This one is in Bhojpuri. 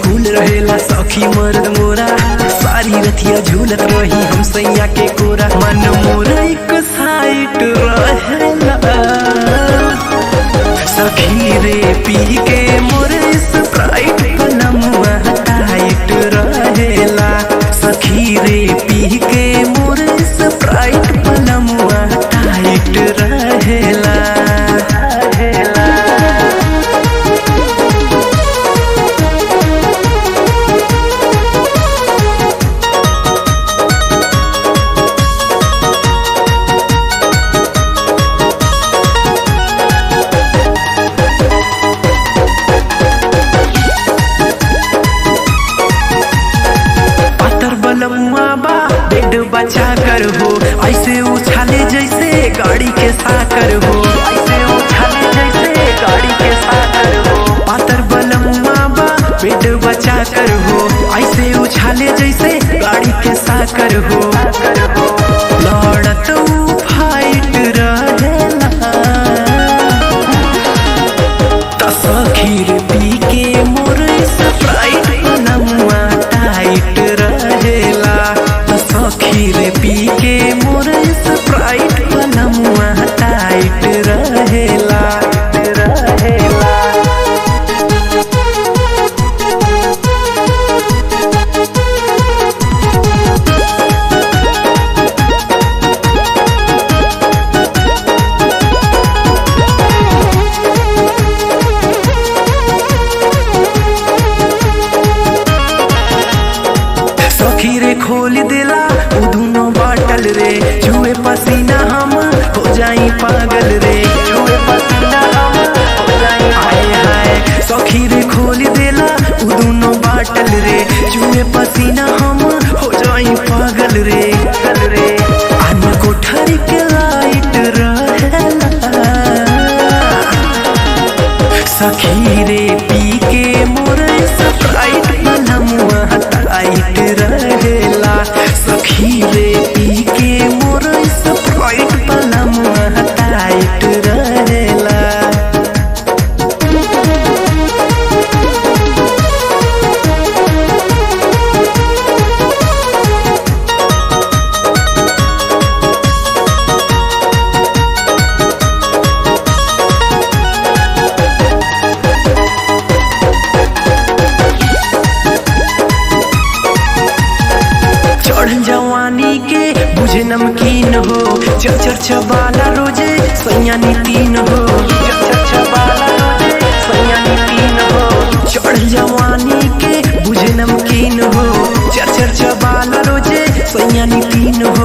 कुल रहेला सखी मर्द मोरा सारी रतिया झूलत रही हम सैया के कोरा मन मोरा एक साइट रहेला सखी रे पी के मोरे स्प्राइट पलमुआ टाइट रहेला सखी रे पी के मोरे स्प्राइट पलमुआ टाइट रहेला रहेला पातर बलमुआ बा बेड बचा कर हो ऐसे उछाले जैसे गाड़ी के साकर हो ऐसे उछाले जैसे गाड़ी के साकर हो पातर बलमुआ बा बेड बचा कर हो ऐसे उछाले जैसे गाड़ी के साकर हो लड़त ऊ फाइट रहेला तसखीर पी के मोर स्प्राइट नमुआ टाइट रहेला तसखीर पी के मोर स्प्राइट नमुआ टाइट रहेला रहेला सखी रे खोल देला उ दुनो बाटल रे छुए पसीना हम हो जाई पागल रे छुए पसीना हम हो जाई हाय हाय सखी रे खोल देला उ दुनो बाटल रे छुए पसीना हम हो जाई पागल रे पागल रे आन कोठरी के लाइट रहेला सखी रे पी के मोर स्प्राइट पलमुआ टाइट रहेला सखी रे पी के मोर स्प्राइट पलमुआ टाइट रहेला चढ़ जवानी के बुझे नमकीन हो चर चर चबाला रोजे सैया तीन हो चर चर चबाला रोजे सैया तीन हो चढ़ जवानी के बुझे नमकीन हो चर चर चबाला रोजे सैया तीन हो